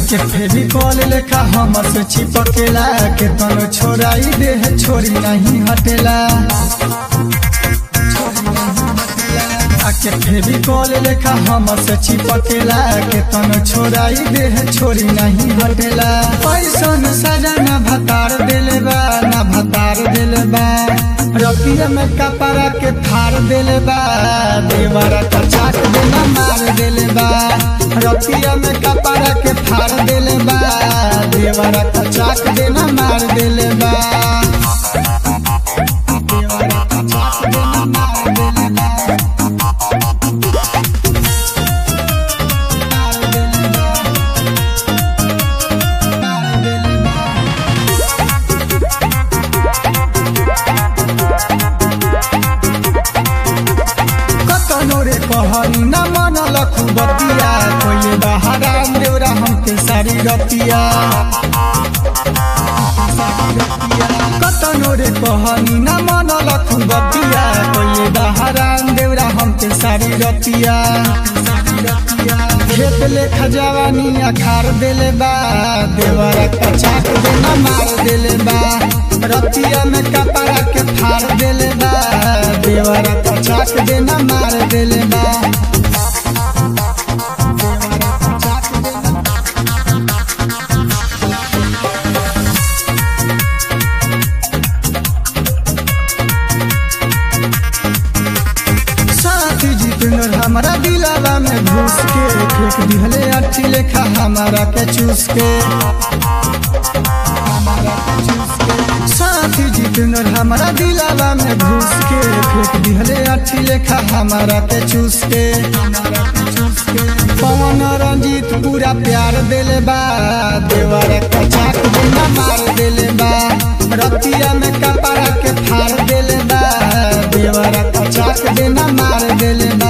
आके फेविकॉल लेखा हमर से चिपकेला के तनो छोड़ाई दे है छोरी नहीं हटेला आके फेविकॉल लेखा हमर से चिपकेला के तनो छोड़ाई दे है छोरी नहीं हटेला पैसन सजा ना भतार देले बा ना भतार देले बा रतिया में कपड़ा के फाड़ देले बा देवरा का चाट देना मार देले बा रतिया में कपड़ा के फाड़ देले बा देवरा का चाट देना मार देले बा देवरा का चाट देना मार देले बा मार देले बा मार देले बा कतनो रे कहनी न मन लखु बतिया कोई बहाराम देवरा हमके सारी रतिया कतनो रे कहनी न मन लखु बतिया कोई बहाराम देवरा हमके सारी रतिया खेत ले खजवानी अखार देले बा देवरा कचाक देना मार देले बा रतिया में कपड़ा के फाड़ देले बा देवरा कचाक देना मार देले बा देवरा कचाक देना साथी जितनर हमारा दिलावा में घुस के फेंक दिहले अठी लेखा हमारा के चूस के हमारा के चूस के। साथी जितनर हमारा दिलावा में घुस के फेंक दिहले अठी लेखा हमारा के चूस के हमारा के चूस के पवन रंजीत पूरा प्यार देले बा देवर कचाक देना मार देले बा रतिया में कपड़ा के फाड़ देले बा देवर कचाक देना मार देले बा